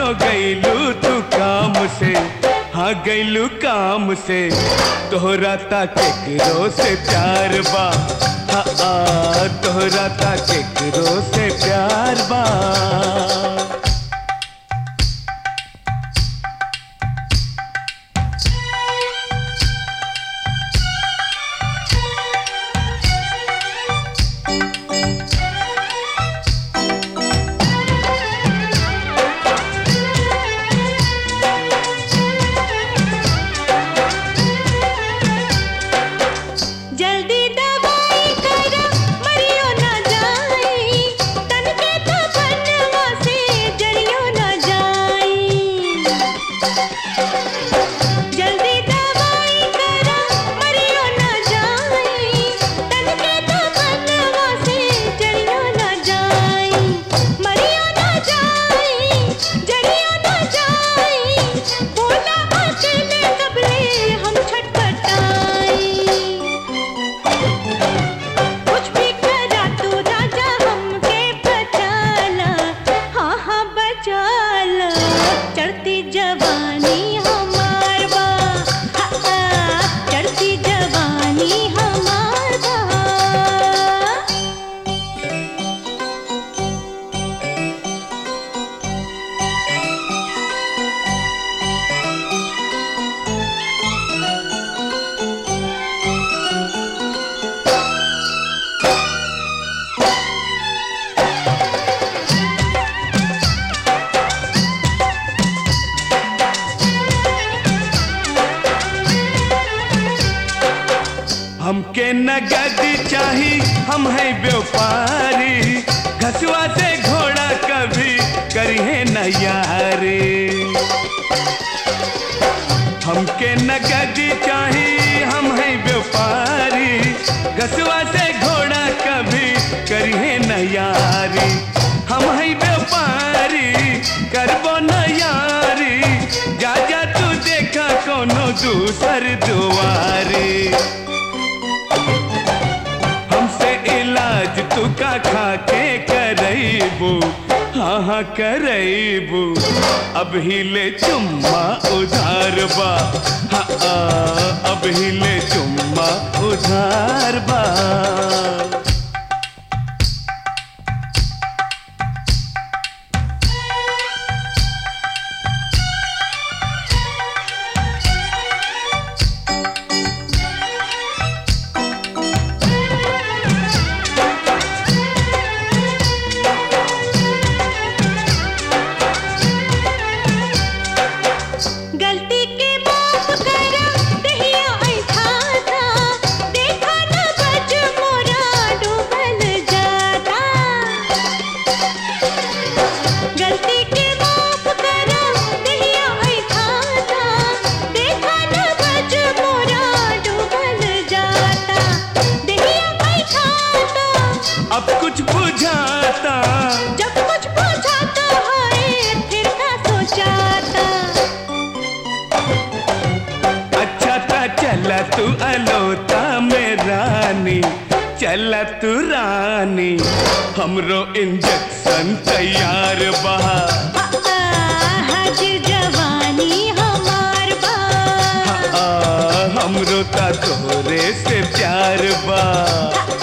गैलू तू काम से हाँ गैलू काम से तोहरा ता केकरो से प्यार बा हाँ आ, तोहरा ता केकरो से प्यार बा जल्दी दवाई कर मरियो ना जाई तन के तो बनवा से जरियो ना जाई जल्दी दवाई कर मरियो ना जाई तन के तो बनवा से जरियो ना जाई मरियो ना जाई जरियो ना जाई बोला अकेले कबले हम छटपटाई कुछ भी करा तू राजा हमके बचाला हाँ हाँ बचाला चढ़ती जवानी हमार बा हाँ, हाँ, चढ़ती जवानी हमार बा हमके नगद चाही हम है व्यापारी घसुआ से घोड़ा कभी करिए न यारी हमके नगद चाही हम है व्यापारी घसुआ से घोड़ा कभी करिए न यारी हम है व्यापारी करबो न यारी जा जा तू देखा कोनो दूसर दुआरी हमसे इलाज तू का खा के करैबू हाँ हाँ करैबू अब हिले चुम्मा उधार बा हाँ आ, अब हिले चुम्मा उधार बा गलती के माफ कर दहिया ऐठा था देखा न बच मोरा डूबल जाता गलती के माफ कर दहिया ऐठा था देखा न बच मोरा डूबल जाता दहिया ऐठा था अब कुछ बुझाता जब कुछ पूछाता है फिर का सोचाता अच्छा था चला तू अलोता में रानी चला तू रानी हमरो इंजेक्शन तैयार बहा हाजिर जवानी हमार बा आ, हमरो ता तोरे से प्यार बा